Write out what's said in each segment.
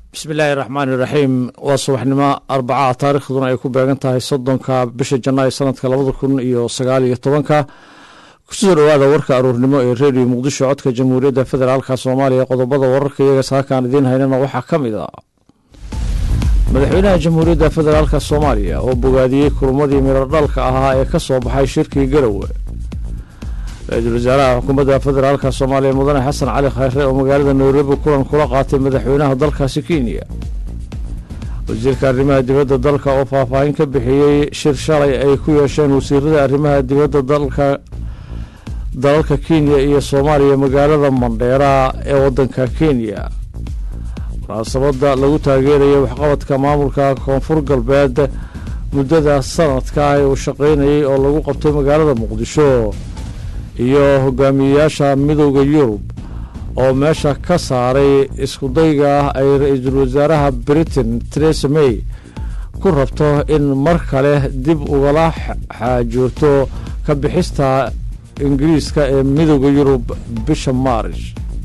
bismi illaahi raxmaani raxiim waa subaxnimo arbacaha taarikhduna ay ku beegan tahay soddonka bisha janaayo sanadka labada kun iyo sagaal iyo tobanka kusoo dhowaada warka aruurnimo ee redio muqdisho codka jamhuuriyadda federaalka soomaaliya qodobada wararka iyaga saakaan idiin haynana waxaa ka mid ah madaxweynaha jamhuuriyadda federaalka soomaaliya oo bogaadiyey kulmadii miradhalka ahaa ee ka soo baxay shirkii garowe ra-iisul wasaaraha xukuumadda federaalka soomaaliya mudane xasan cali khayre oo magaalada nairobi kulan kula qaatay madaxweynaha dalkaasi kenya wasiirka arrimaha dibadda dalka oo faahfaahin ka bixiyey shir shalay ay ku yeesheen wasiirada arrimaha dibadda dalka dalalka kenya iyo soomaaliya magaalada mandheera ee waddanka kenya munaasabadda lagu taageeraya waxqabadka maamulka koonfur galbeed muddada sanadka ee uu shaqaynayay oo lagu qabtay magaalada muqdisho iyo hogaamiyeyaasha midooda yurub oo meesha ka saaray iskudayga ah ay ra-iisul wasaaraha britain teresa may ku rabto in mar kale dib ugala xaajoorto ka bixista ingiriiska ee midooda yurub bisha maarish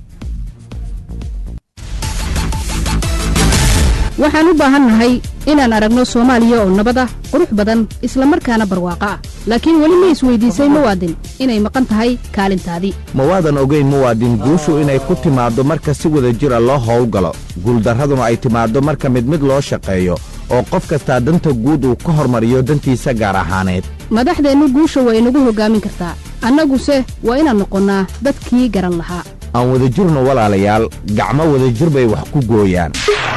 waxaan u baahannahay inaan aragno soomaaliya oo nabad ah qurux badan isla markaana barwaaqo ah laakiin weli ma isweydiisay muwaadin inay maqan tahay kaalintaadii mawaadan ogeyn muwaadin guushu inay ku timaaddo marka si wada jira loo howlgalo guuldarraduna ay timaaddo marka mid mid loo shaqeeyo oo qof kastaa danta guud uu ka hormariyo dantiisa gaar ahaaneed madaxdeennu guusha waa inagu hoggaamin kartaa annaguse waa inaan noqonnaa dadkii garan lahaa aan wadajirno walaalayaal gacmo wadajir bay wax ku gooyaan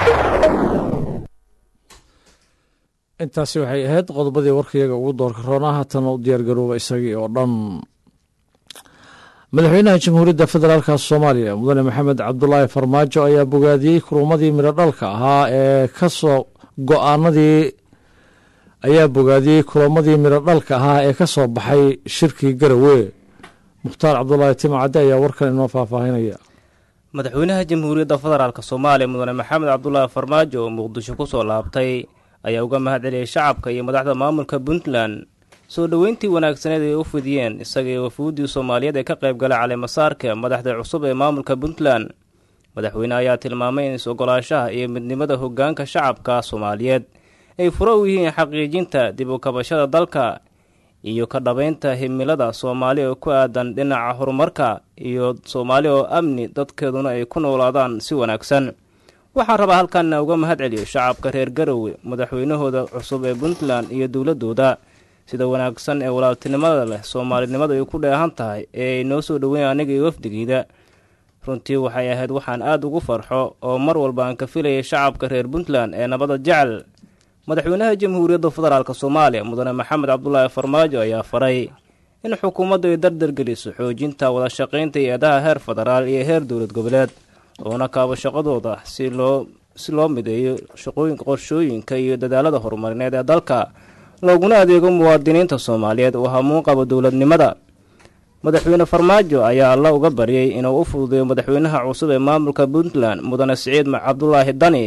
intaasi waxay ahayd qodobadii warkayaga ugu doorka roona haatana u diyaargarooba isagii oo dhan madaxweynaha jamhuuriyadda federaalka soomaaliya mudane maxamed cabdulaahi farmaajo ayaa bogaadiyey kulmadii miradhalka ahaa ee kasoo go-aanadii ayaa bogaadiyey kulamadii miradhalka ahaa ee ka soo baxay shirkii garowe mukhtaar cabdulaahi timcadde ayaa warkan inoo faahfaahinaya madaxweynaha jamhuuriyadda federaalk soomaaliya mudane maxamed cabdulaahi farmaajo oo muqdisho ku soo laabtay ayaa uga mahad celiyey shacabka iyo madaxda maamulka puntland soo dhoweyntii wanaagsaneed ay u fidiyeen isaga iyo wafuuddii soomaaliyeed ee ka qayb galay caleemasaarka madaxda cusub ee maamulka puntland madaxweyne ayaa tilmaamay in is-ogolaashaha iyo midnimada hoggaanka shacabka soomaaliyeed ay furo u yihiin xaqiijinta dib u kabashada dalka iyo ka dhabaynta himilada soomaali oo ku aadan dhinaca horumarka iyo soomaali oo amni dadkeeduna ay ku noolaadaan si wanaagsan waxaan rabaa halkaanna uga mahad celiyo shacabka reer garowe madaxweynahooda cusub ee puntland iyo dowladooda sida wanaagsan ee walaaltinimada leh soomaalinimada ay ku dheehan tahay ee ay noo soo dhoweyn aniga iyo wafdigiida runtii waxay ahayd waxaan aada ugu farxo oo mar walba aan ka filayay shacabka reer puntland ee nabada jecel madaxweynaha jamhuuriyadda federaalk soomaaliya mudane maxamed cabdulaahi farmaajo ayaa faray in xukuumaddu ay dardargeliso xoojinta wada shaqaynta hay-adaha heer federaal iyo heer dowlad goboleed oona kaabo shaqadooda si loo si loo mideeyo shaqooyinka qorshooyinka iyo dadaalada horumarineed ee dalka looguna adeego muwaadiniinta soomaaliyeed oo hamuun qabo dowladnimada madaxweyne farmaajo ayaa alla uga baryay inuu u fududeeyo madaxweynaha cusub ee maamulka puntland mudane siciid cabdulaahi dani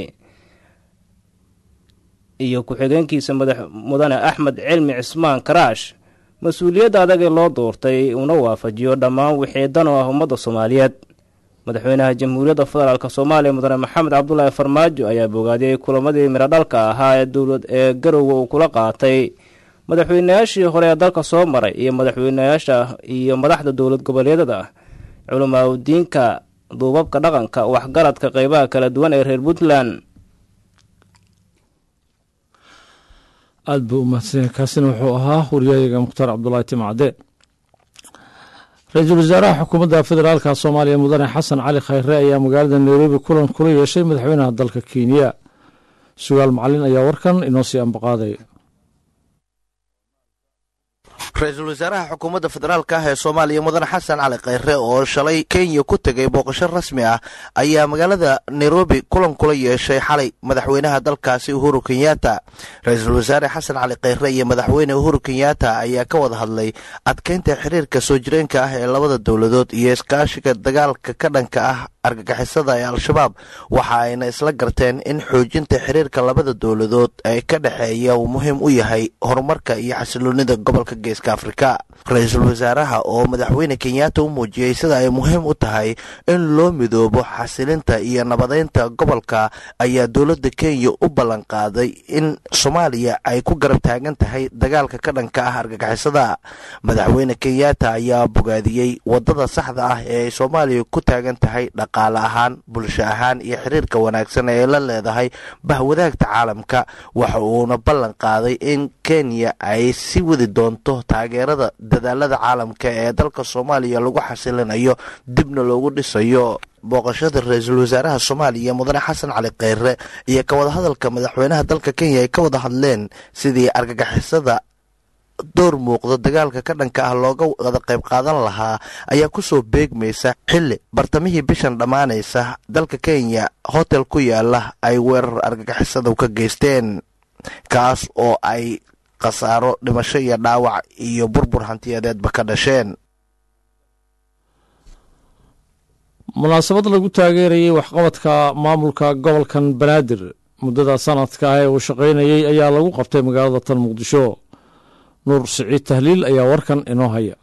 iyo ku-xigeenkiisa mudane axmed cilmi cismaan karaash mas-uuliyadda adag ee loo doortay uuna waafajiyo dhammaan wixii dan oo ah ummadda soomaaliyeed madaxweynaha jamhuuriyadda federaalk soomaaliya mudane maxamed cabdulaahi farmaajo ayaa bogaadiyey kulamadii miradhalka ahaa ee dowlad ee garowe uu kula qaatay madaxweynayaashii hore ee dalka soo maray iyo madaxweynayaasha iyo madaxda dowlad goboleedyada culamaa udiinka duubabka dhaqanka waxgaradka qeybaha kala duwan ee reer puntland aada buu umahadsanya kaasina wuxuu ahaa waryahayaga mukhtaar cabdulaahi timcade ra-iisul wasaaraha xukuumadda federaalka soomaaliya mudane xasan cali khayre ayaa magaalada nairobi kulan kula yeeshay madaxweynaha dalka kenya sugaal macalin ayaa warkan inoo sii ambaqaaday ra-iisul wasaaraha xukuumadda federaalka ah ee soomaaliya mudane xasan cali khayre oo shalay kenya ku tegay booqasho rasmi ah ayaa magaalada nairobi kulan kula yeeshay xalay madaxweynaha dalkaasi uhuru kenyatta ra-iisul wasaare xasan cali khayre iyo madaxweyne uhuru kenyatta ayaa ka wada hadlay adkeynta xiriirka soo jireenka ah ee labada dowladood iyo iskaashiga dagaalka ka dhanka ah argagixisada ee al-shabaab waxa ayna isla garteen in xoojinta xiriirka labada dowladood ee ka dhexeeya uu muhiim u yahay horumarka iyo xasiloonida gobolka geeska afrika ra-iisul wasaaraha oo madaxweyne kenyaata u muujiyey sida ay muhiim u tahay in loo midoobo xasilinta iyo nabadeynta gobolka ayaa dowladda kenya u ballan qaaday in soomaaliya ay ku garab taagan tahay dagaalka ka dhanka ah argagixisada madaxweyne kenyaata ayaa bogaadiyey wadada saxda ah ee ay soomaaliya ku taagan tahay dhaqaale ahaan bulsho ahaan iyo xiriirka wanaagsan ee la leedahay bahwadaagta caalamka waxa uuna ballan qaaday in kenya ay sii wadi doonto taageerada dadaalada caalamka ee dalka soomaaliya lagu xasilinayo dibna loogu dhisayo booqashada ra-iisul wasaaraha soomaaliya mudane xasan cali kheyre iyo ka wada hadalka madaxweynaha dalka kenya ay ka wada hadleen sidii argagixisada door muuqda dagaalka ka dhanka ah looga wada qayb qaadan lahaa ayaa kusoo beegmaysa xilli bartamihii bishan dhammaanaysa dalka kenya hotel ku yaala ay weerar argagixisada ka geysteen kaas oo ay khasaaro dhimasho iyo dhaawac iyo burbur hantiyadeedba ka dhasheen munaasabad lagu taageerayay waxqabadka maamulka gobolkan banaadir muddada sanadka ah ee uu shaqaynayey ayaa lagu qabtay magaalada tan muqdisho nuur siciid tahliil ayaa warkan inoo haya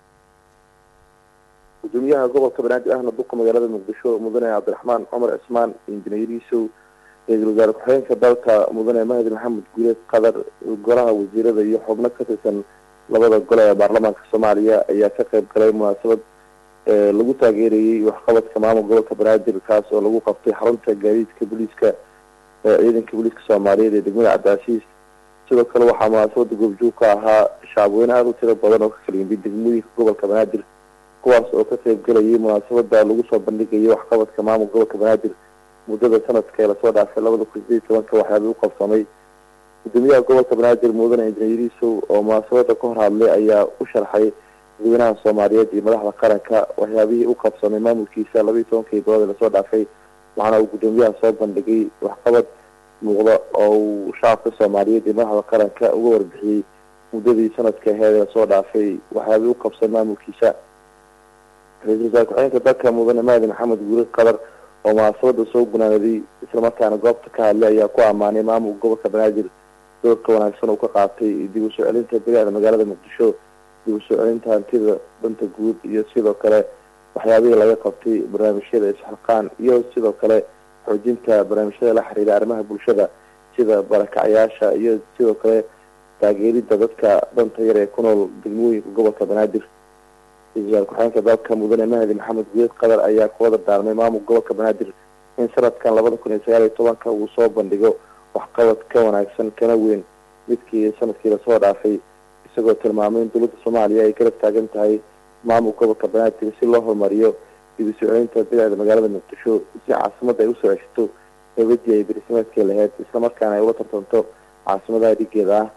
gudoomiyaha gobolka banaadir ahna duqa magaalada muqdisho mudane cabdiraxmaan cumar cismaan injineer yuusuf ra-iisul wasaare ku-xigeenka dalka mudane mahdi maxamed guuleed qadar golaha wasiirada iyo xubno ka tirsan labada gole ee baarlamaanka soomaaliya ayaa ka qayb galay munaasabad lagu taageerayey waxqabadka maamul gobolka banaadir kaas oo lagu qabtay xarunta gaadiidka booliiska ciidanka booliiska soomaaliyeed ee degmada cabdicaasiis sidoo kale waxaa munaasabada goobjoog ka ahaa shacabweyne aada u tiro badan oo ka kala yimid degmooyinka gobolka banaadir kuwaas oo ka qayb galayay munaasabada lagu soo bandhigayay waxqabadka maamul gobolka banaadir muddada sanadka ee lasoo dhaafay labada kun sideed tobanka waxyaaba u qabsamay gudoomiyaha gobolka banaadir mudane injineer yuusuf oo munaasabada ka hor hadlay ayaa u sharxay dadweynaha soomaaliyeed iyo madaxda qaranka waxyaabihii u qabsamay maamulkiisa labaiyi tobankii bilood ee lasoo dhaafay waxaana uu gudoomiyaha soo bandhigay waxqabad muuqda oo uu shacabka soomaaliyeed iyo madaxda qaranka uga warbixiyey muddadii sanadka aheed ee lasoo dhaafay waxyaabihii u qabsamay maamulkiisa ra-iisul wasaare ku-xigeenka dalka mudane mahdi maxamed guurid qadar oo munaasabada soo gunaanaday islamarkaana goobta ka hadlay ayaa ku ammaanay maamulka gobolka banaadir doorka wanaagsan uu ka qaatay dib u soo celinta bilicda magaalada muqdisho dib u soo celinta hantida danta guud iyo sidoo kale waxyaabihii laga qabtay barnaamijyada isxilqaan iyo sidoo kale xoojinta barnaamijyada la xiriira arrimaha bulshada sida barakacyaasha iyo sidoo kale taageerida dadka danta yar ee ku nool degmooyinka gobolka banaadir ra-iisul ku-xigeenka dalka mudane mahdi maxamed guuleed qadar ayaa ku wada daarmay maamulka gobolka banaadir in sanadkan labada kun iyo sagaal iyo tobanka uu soo bandhigo waxqabad ka wanaagsan kana weyn midkii sanadkii lasoo dhaafay isagoo tilmaamay in dowladda soomaaliya ay garab taagan tahay maamulka gobolka banaadir si loo horumariyo dib u soo celinta bilicda magaalada muqdisho si caasimadda ay usoo ceshato nabadii ay berismaadkii lahayd islamarkaana ay ula tartanto caasimadaha dhigeeda ah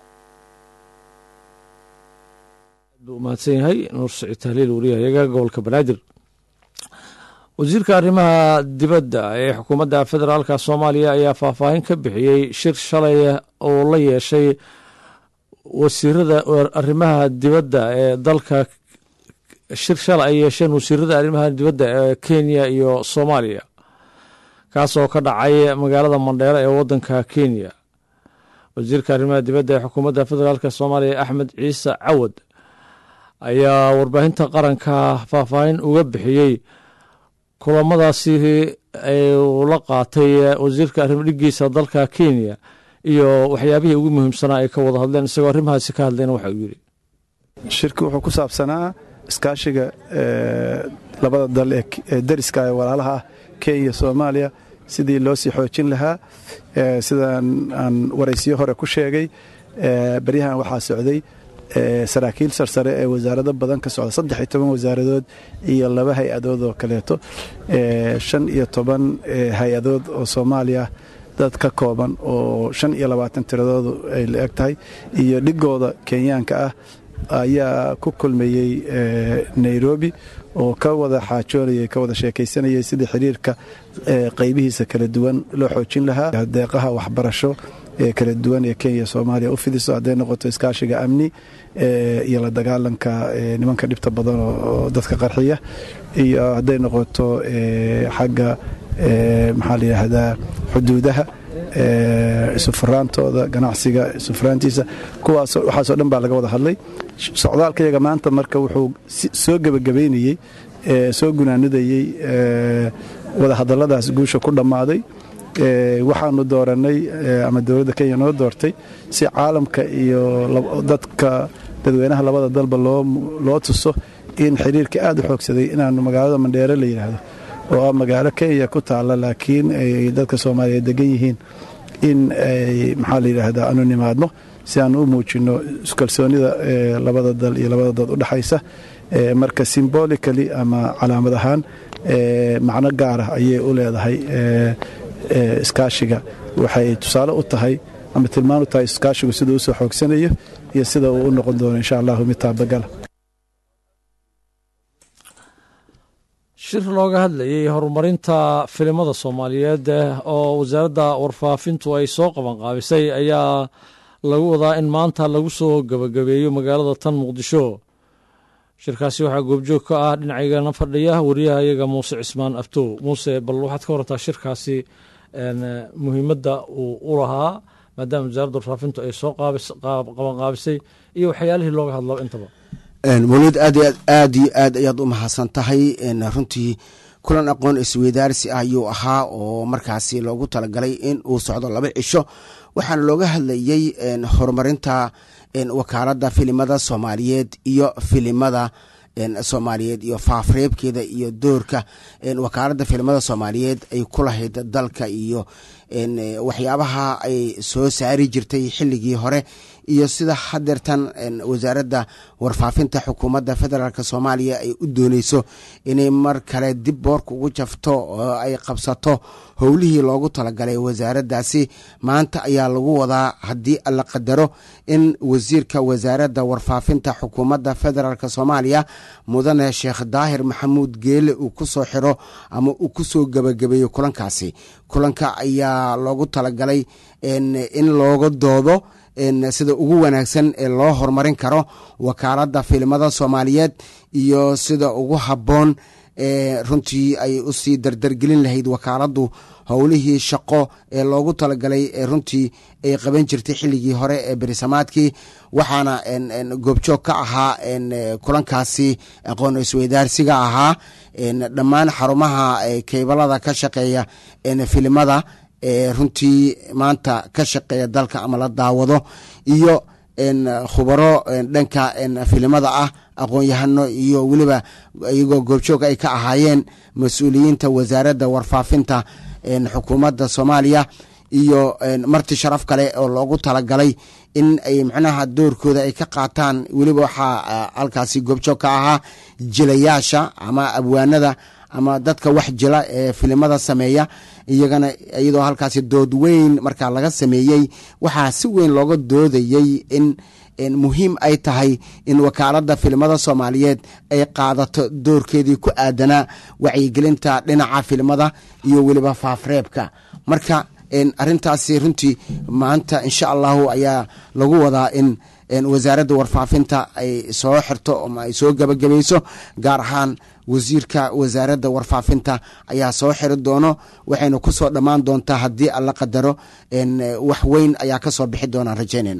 buu mahadsan yahay nuur siciid tahliil wariyahayaga gobolka banaadir wasiirka arrimaha dibadda ee xukuumadda federaalka soomaaliya ayaa faahfaahin ka bixiyey shir shalay oo la yeeshay wasiirada arrimaha dibadda ee dalka shir shalay ay yeesheen wasiirada arrimaha dibadda ee kenya iyo soomaaliya kaasoo ka dhacay magaalada mandheero ee waddanka kenya wasiirka arrimaha dibadda ee xukuumadda federaalka soomaaliya axmed ciise cawad ayaa warbaahinta qaranka faahfaahin uga bixiyey kulamadaasi uu la qaatay wasiirka arrimo dhigiisa dalka kenya iyo waxyaabihii ugu muhiimsanaa ay ka wada hadleen isagoo arrimahaasi ka hadlayna waxa uu yidhi shirki wuxuu ku saabsanaa iskaashiga labada dal ee dariska ee walaalaha ah kenya iyo soomaaliya sidii loo sii xoojin lahaa sidaan aan waraysiyo hore ku sheegay baryahan waxaa socday saraakiil sarsare ee wasaarado badan ka socda saddex iyo toban wasaaradood iyo laba hay-adood oo kaleeto shan iyo toban hay-adood oo soomaaliya dad ka kooban oo shan iyo labaatan tiradoodu ay la eg tahay iyo dhigooda kenyaanka ah ayaa ku kulmayey nairobi oo ka wada xaajoonayay ka wada sheekaysanayay sidii xiriirka qaybihiisa kala duwan loo xoojin lahaa deeqaha waxbarasho kala duwan ee kenya soomaaliya u fidiso hadday noqoto iskaashiga amni iyo la dagaalanka nimanka dhibta badan oo dadka qarxiya iyo hadday noqoto xagga maxaa la yidhaahdaa xuduudaha isufuraantooda ganacsiga isufuraantiisa kuwaas waxaasoo dhan baa laga wada hadlay socdaalkayaga maanta marka wuxuu soo gebagabaynayey soo gunaanudayey wadahadalladaas guusha ku dhammaaday waxaanu dooranay ama dowladda kenya noo doortay si caalamka iyo dadka dadweynaha labada dalba loo tuso in xiriirka aad u xoogsaday inaanu magaalada mandheere la yidhaahdo oo ah magaalo kenya ku taalla laakiin ay dadka soomaaliyeed degan yihiin in ay maxaa la yidhaahdaa aanu nimaadno si aanu u muujinno iskalsoonida labada dal iyo labada dad u dhexaysa marka simbolically ama calaamad ahaan macno gaara ayay u leedahay iskaashiga waxay tusaale u tahay ama tilmaan u tahay iskaashigu sida u soo xoogsanayo iyo sida uu u noqon doono insha allahu mid taabagala shir looga hadlayey horumarinta filimada soomaaliyeed oo wasaaradda warfaafintu ay soo qabanqaabisay ayaa lagu wadaa in maanta lagu soo gebagabeeyo magaalada tan muqdisho shirkaasi waxaa goobjoog ka ah dhinacygana fadhiya wariyaha iyaga muuse cismaan aftow muuse bal waxaad ka warantaa shirkaasi muhiimadda uu u lahaa maadaama wasaaradda warfaafintu ay soo qabanqaabisay iyo waxyaalihii looga hadlaba intaba mawlid aad aad iyo aad ayaad u mahadsan tahay runtii kulan aqoon isweydaarsi ah ayuu ahaa oo markaasi loogu talagalay in uu socdo laba cisho waxaana looga hadlayey horumarinta wakaaladda filimada soomaaliyeed iyo filimada soomaaliyeed iyo faafreebkeeda iyo doorka wakaaladda filimada soomaaliyeed ay ku lahayd dalka iyo waxyaabaha ay soo saari jirtay xilligii hore iyo sida hadeertan wasaaradda warfaafinta xukuumadda federaalk soomaaliya ay u dooneyso inay mar kale dib boorka ugu jafto oo ay qabsato howlihii loogu talagalay wasaaraddaasi maanta ayaa lagu wadaa haddii la qadaro in wasiirka wasaaradda warfaafinta xukuumadda federaalk soomaaliya mudane sheekh daahir maxamuud geele uu ku soo xiro ama uu ku soo gebagabeeyo kulankaasi kulanka ayaa loogu talagalay in looga doodo sida ugu wanaagsan ee loo horumarin karo wakaaladda filimada soomaaliyeed iyo sida ugu habboon ee runtii ay usii dardargelin lahayd wakaaladdu howlihii shaqo ee loogu talagalay ee runtii ay qaban jirtay xilligii hore ee berisamaadkii waxaana goobjoog ka ahaa kulankaasi aqoon isweydaarsiga ahaa dhammaan xarumaha keybalada ka shaqeeya filimada ee runtii maanta ka shaqeeya dalka ama la daawado iyo khubaro dhanka filimada ah aqoon-yahano iyo weliba iyagoo goobjoog ay ka ahaayeen mas-uuliyiinta wasaaradda warfaafinta xukuumadda soomaaliya iyo marti sharaf kale oo loogu talagalay in ay macnaha doorkooda ay ka qaataan weliba waxaa halkaasi goobjoog ka ahaa jilayaasha ama abwaanada ama dadka wax jila ee filimada sameeya iyagana iyadoo halkaasi dood weyn markaa laga sameeyey waxaa si weyn looga doodayey in muhiim ay tahay in wakaaladda filimada soomaaliyeed ay qaadato doorkeedii ku aadanaa wacyigelinta dhinaca filimada iyo weliba faafreebka marka arintaasi runtii maanta insha allahu ayaa lagu wadaa in wasaaradda warfaafinta ay soo xirto ama ay soo gebagabayso gaar ahaan wasiirka wasaaradda warfaafinta ayaa soo xiri doono waxayna ku soo dhammaan doontaa haddii alla qadaro wax weyn ayaa ka soo bixi doonaan rajaynayna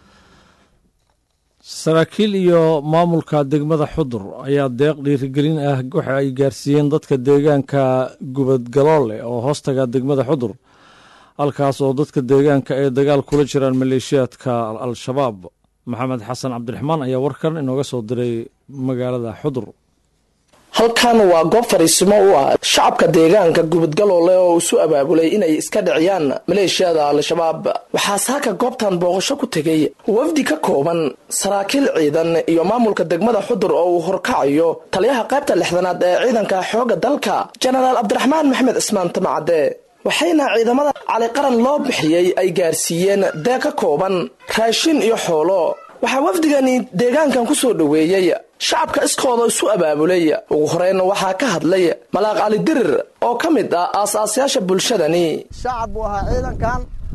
saraakiil iyo maamulka degmada xudur ayaa deeq dhiirigelin ah waxa ay gaarsiiyeen dadka deegaanka gubadgaloole oo hoostaga degmada xudur halkaas oo dadka deegaanka ay dagaal kula jiraan maleeshiyaadka al-shabaab maxamed xasan cabdiraxmaan ayaa warkan inooga soo diray magaalada xudur halkan waa goob fariisimo u ah shacabka deegaanka gubadgaloole oo isu abaabulay inay iska dhiciyaan maleeshiyada al-shabaab waxaa saaka goobtan booqasho ku tegay wafdi ka kooban saraakiil ciidan iyo maamulka degmada xudur oo uu horkacayo taliyaha qaybta lixdanaad ee ciidanka xoogga dalka jenaraal cabdiraxmaan maxmed cismaan tamacade waxayna ciidamada caliqaran loo bixiyey ay gaarsiiyeen deeq ka kooban raashin iyo xoolo waxaa wafdigani deegaankan ku soo dhoweeyey shacabka iskooda isu abaabulay ugu horeyna waxaa ka hadlay malaaq cali dirir oo ka mid ah aas-aasayaasha bulshadani shacab buu ahaa ciidankan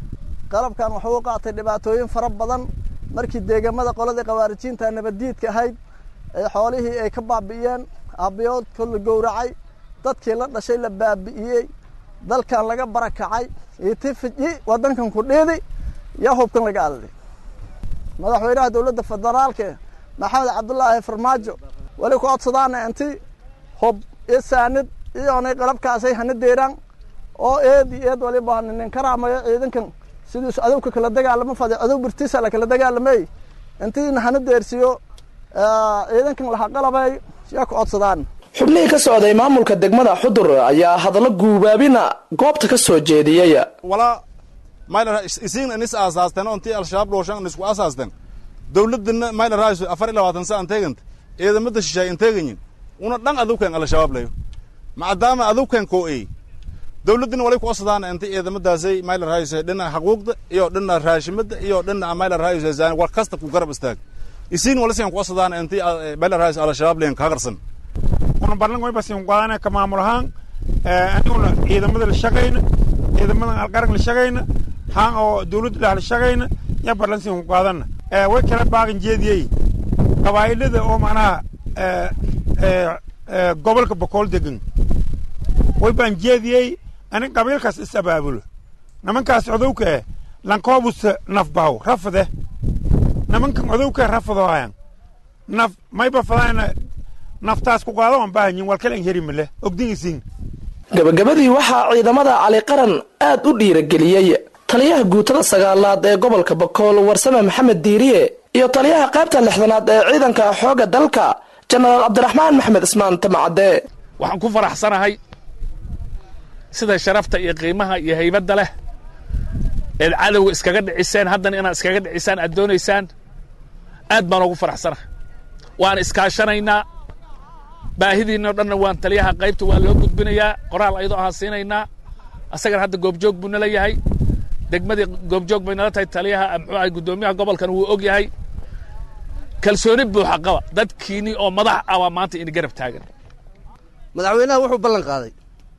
qalabkan wuxuu u qaatay dhibaatooyin fara badan markii deegamada qoladii khawaarijiinta nabaddiidka ahayd ee xoolihii ay ka baabi'iyeen aabbiyoodka la gowracay dadkii la dhashay la baabi'iyey dalkan laga barakacay itifiji waddankan ku dhiidi yaa hubkan laga adaday madaxweynaha dowladda federaalka maxamed cabdulaahi farmaajo weli ku codsadaana inti hub iyo saanid iyoonay qalabkaasay hana deeraan oo eed iyo eed waliba nin karaamayo ciidankan sidiisu adowka kala dagaalamo fade adow birtiisa la kala dagaalamay intiina hana deersiyo ciidankan laha qalabay yaa ku codsadaan xubnihii ka socday maamulka degmada xudur ayaa hadallo guubaabina goobta ka soo jeediyey walaa mayla isiin inis aasaasteen oo intii al-shabaab dhooshan isku aasaasteen dowladana mayla raayso afar iyo labaatan saan teeganta ciidamada shishaay inteeganyin una dhan adowkan al-shabaab layo maadaama adowkan koo ey dowladina walay ku codsadaan inta ciidamadaasay mayla raayso dhinaca xaquuqda iyo dhinaca raashimada iyo dhinaca mayla raayso zaan war kasta ku garab istaag isiin wala siyan ku codsadaan intii mayla raayso al-shabaab layan ka qarsan una barlan way basin qaadana ka maamul ahaan aniguna ciidamada la shaqayna ciidamada alqaran la shaqayna haan oo dowladda dhex la shaqayna ya barlan sin qaadana way kala baaqin jeediyey qabaa'ilada oo macnaha gobolka bokool degan way baan jeediyey anin qabiilkaas is abaabulo nimankaas codowka eh lankoobusa nafbaw rafade nimankan codowka rafadoohayan naf mayba fadaana naftaas ku qaado aan baahanyin walkalan heri male ogdingisin gabagabadii waxaa ciidamada cali qaran aad u dhiirageliyey taliyaha guutada sagaalaad ee gobolka bakool warsame maxamed diiriye iyo taliyaha qaybta lixdanaad ee ciidanka xoogga dalka jenaraal cabdiraxmaan maxmed ismaan tamacadde waxaan ku faraxsanahay sida sharafta iyo qiimaha iyo haybadda leh eed cadowga iskaga dhiciseen haddana inaad iskaga dhicisaan aad doonaysaan aad baan ugu faraxsanahay waan iskaashanaynaa baahidiinao dhanna waan taliyaha qaybta waa loo gudbinayaa qoraal ayadoo ahaan siinaynaa asagana hadda goobjoog buu nala yahay degmadii goobjoog bay nala tahay taliyaha muxuu ahay guddoomiyaha gobolkan wuu og yahay kalsooni buuxa qaba dadkiinii oo madax ah waa maanta ini garab taagan madaxweynaha wuxuu ballan qaaday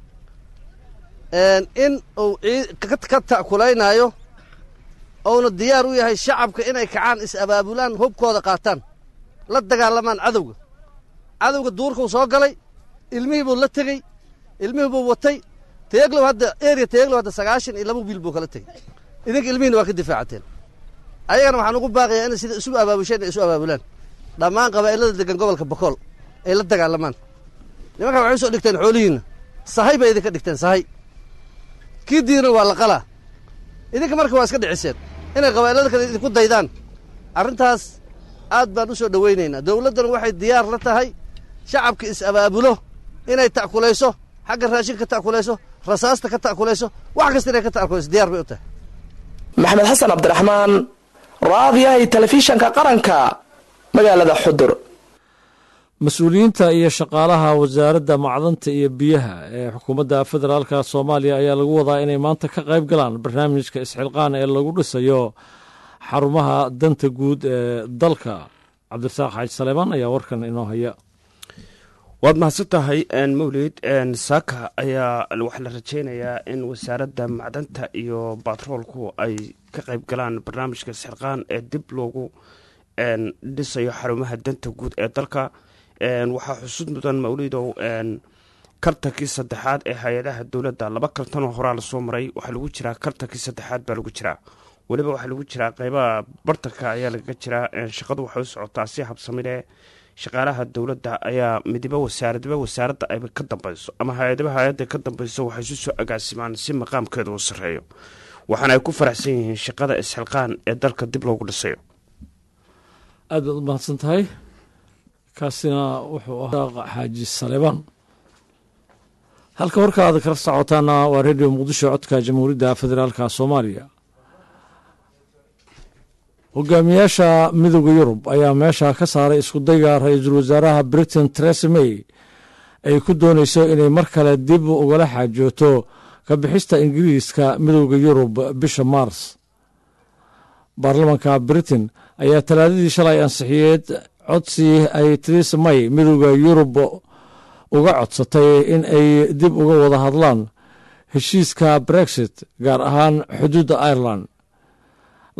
in uu ka ta'kulaynaayo ouna diyaar u yahay shacabka inay kacaan is-abaabulaan hubkooda qaataan la dagaalamaan cadowga cadowga duurkuu soo galay ilmihii buu la tegey ilmihii buu watay teeglow hadda eria teeglow hadda sagaashan iyo laba wiil buu kala tegey idinka ilmihiina waa ka difaacateen ayagana waxaan ugu baaqayaa inay sida isu abaabusheen ay isu abaabulaan dhammaan qabaa'ilada degan gobolka bokool ay la dagaalamaan nimankaa waxay usoo dhigteen xoolihiinna sahay bay idinka dhigteen sahay kii diina waa la qalaa idinka marka waa iska dhiciseen inay qabaa'ilada kale idinku daydaan arrintaas aad baan u soo dhowaynaynaa dowladdana waxay diyaar la tahay shacabka is-abaabulo inay ta'kulayso xagga raashinka ka ta'kulayso rasaasta ka ta'kulayso wax kasta inay ka ta'kulayso diyaar bay u tahay maxamed xasan cabdiraxmaan raadiyahay telefishanka qaranka magaalada xudur mas-uuliyiinta iyo shaqaalaha wasaaradda macdanta iyo biyaha ee xukuumadda federaalka soomaaliya ayaa lagu wadaa inay maanta ka qayb galaan barnaamijka isxilqaan ee lagu dhisayo xarumaha danta guud ee dalka cabdirasaaq xaaji saleemaan ayaa warkan inoo haya waad mahadsan tahay mawlid saaka ayaa waxaa la rajeynayaa in wasaaradda macdanta iyo batroolku ay ka qayb galaan barnaamijka isxilqaan ee dib loogu dhisayo xarumaha danta guud ee dalka waxaa xusud mudan mawlidow kartankii saddexaad ee hay-adaha dowladda laba kartanoo horaa lasoo maray waxaa lagu jiraa kartankii saddexaad baa lagu jiraa weliba waxaa lagu jiraa qeybaha bartanka ayaa lagaga jiraa shaqadu waxay u socotaa si habsamile shaqaalaha dowladda ayaa midiba wasaaradba wasaaradda ayba ka dambeyso ama hay-adaba hay-adda ka dambeyso waxay isu soo agaasimaan si maqaamkeeda uu sarreeyo waxaana ay ku faraxsan yihiin shaqada isxilqaan ee dalka dib loogu dhisayo aad baad u mahadsan tahay kaasina wuxuu ahaa xaaji saleebaan halka warkaada kala socotaana waa redio muqdisho codka jamhuuriyadda federaalka soomaaliya hogaamiyaasha midooda yurub ayaa meesha ka saaray iskudayga ra-iisul wasaaraha britain teresa may ay ku doonayso inay mar kale dib ugala xaajooto ka bixista ingiriiska midooda yurub bisha maars baarlamanka britain ayaa talaadadii shalay ansixiyeed codsi ay teresa may midooda yurub uga codsatay in ay dib uga wada hadlaan heshiiska brexit gaar ahaan xuduudda ireland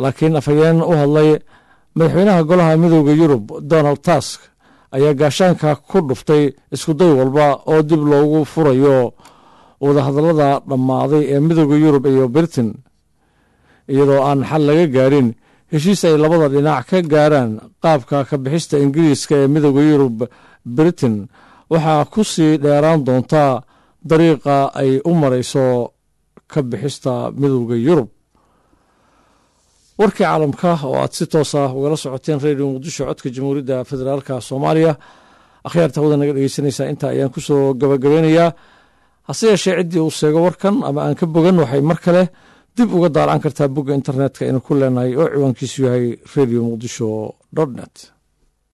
laakiin afhayeen u hadlay madaxweynaha golaha midooda yurub donald tusk ayaa gaashaanka ku dhuftay iskuday walba oo dib loogu furayo wadahadallada dhammaaday ee midooda yurub iyo britain iyadoo aan xal laga gaadhin heshiis ay labada dhinac ka gaaraan qaabka ka bixista ingiriiska ee midooda yurub britain waxaa ku sii dheeraan doontaa dariiqa ay u marayso ka bixista midooda yurub warkii caalamka oo aad si toos ah ugala socoteen radio muqdisho codka jamhuuriyadda federaalka soomaaliya akhyaarta hawada naga dhegeysanaysaa intaa ayaan kusoo gabagabeynayaa hase yeeshee ciddii uu sheego warkan ama aan ka bogan waxay mar kale dib uga daalcan kartaa bogga internetka aynu ku leenahay oo ciwaankiisu yahay radio muqdisho dot net